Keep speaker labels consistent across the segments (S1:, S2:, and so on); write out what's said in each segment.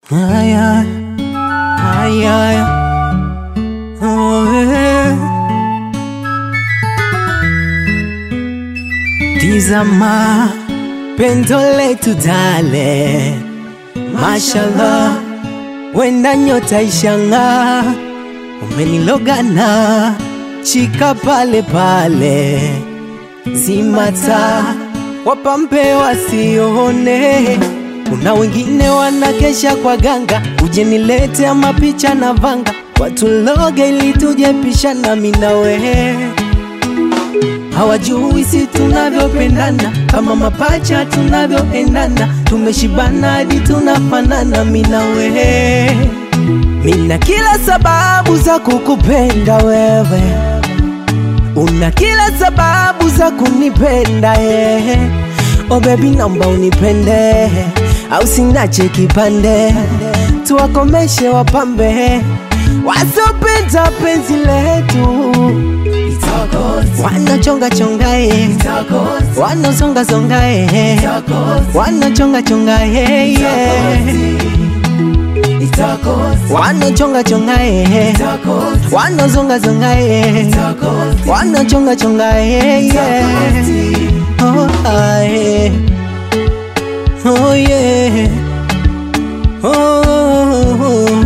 S1: Haya, haya, oh, eh. Tizama pendo letu dale, mashallah, wenda nyota ishang'aa, umenilogana shika pale pale, zimata wapambe wasione kuna wengine wanakesha kwa ganga, uje nilete mapicha na vanga, watuloge ili tuje pishana minawe hawajui si tunavyopendana, kama mapacha tunavyoendana, tumeshibana hadi tunafanana minawe. Mina kila sababu za kukupenda wewe, una kila sababu za kunipenda ye. Oh baby, naomba unipende au sinache kipande, tuwakomeshe wapambe wasopenda penzi letu wanachonga chonga eh, wanazonga zonga eh, wanachonga chonga eh, yeah. wanachonga chonga eh, wanazonga zonga eh, wanachonga chonga eh, yeah. oh, ah, eh. oh yeah oh.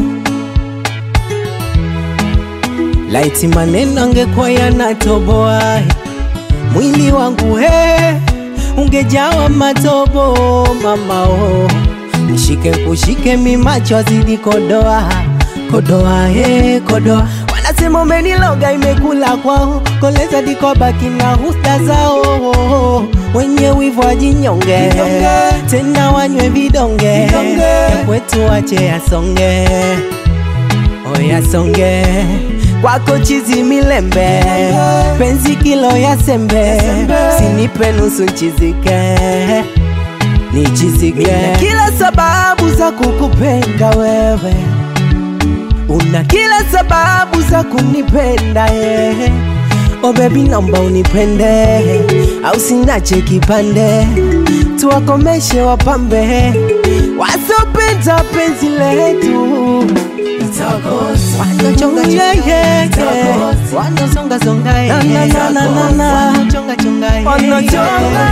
S1: Laiti maneno angekuwa yanatoboa mwili wangu he, ungejawa matobo mama oh. Nishike kushike mimacho azidi kodoa kodoa he, kodoa wanasema umeniloga imekula kwao koleza dikobaki na husta zao wenye wivu wajinyonge tena wanywe vidonge ya kwetu wache yasonge oyasonge kwako chizi milembe penzi kilo ya sembe sinipe nusu nchizike nichizike Mina kila sababu za kukupenda wewe una kila sababu za kunipenda ye Oh baby naomba unipende au sinache kipande tuwakomeshe wapambe wasopenda penzi letu wanachonga yeah, yeah, yeah. wanazonga zonga yeah. na, na, na, na, na. wanachonga chonga yeah,
S2: Wanachonga.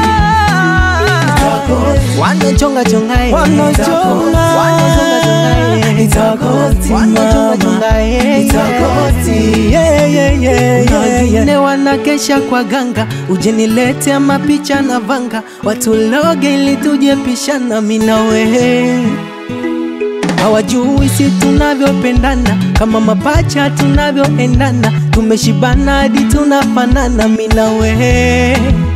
S1: wanachonga chonga yeah.
S2: Wanachonga.
S1: wanazonga zonga yeah.
S2: Itakoti,
S1: wanachonga
S2: mama.
S1: chonga yeah.
S2: Itakoti.
S1: yeah, yeah, yeah,
S2: Kuna
S1: yeah,
S2: wengine
S1: yeah. wanakesha kwa ganga uje nilete mapicha na vanga watuloge ili tuje pishana minawe hawajui si tunavyopendana kama mapacha tunavyoendana tumeshibana hadi tunafanana minawe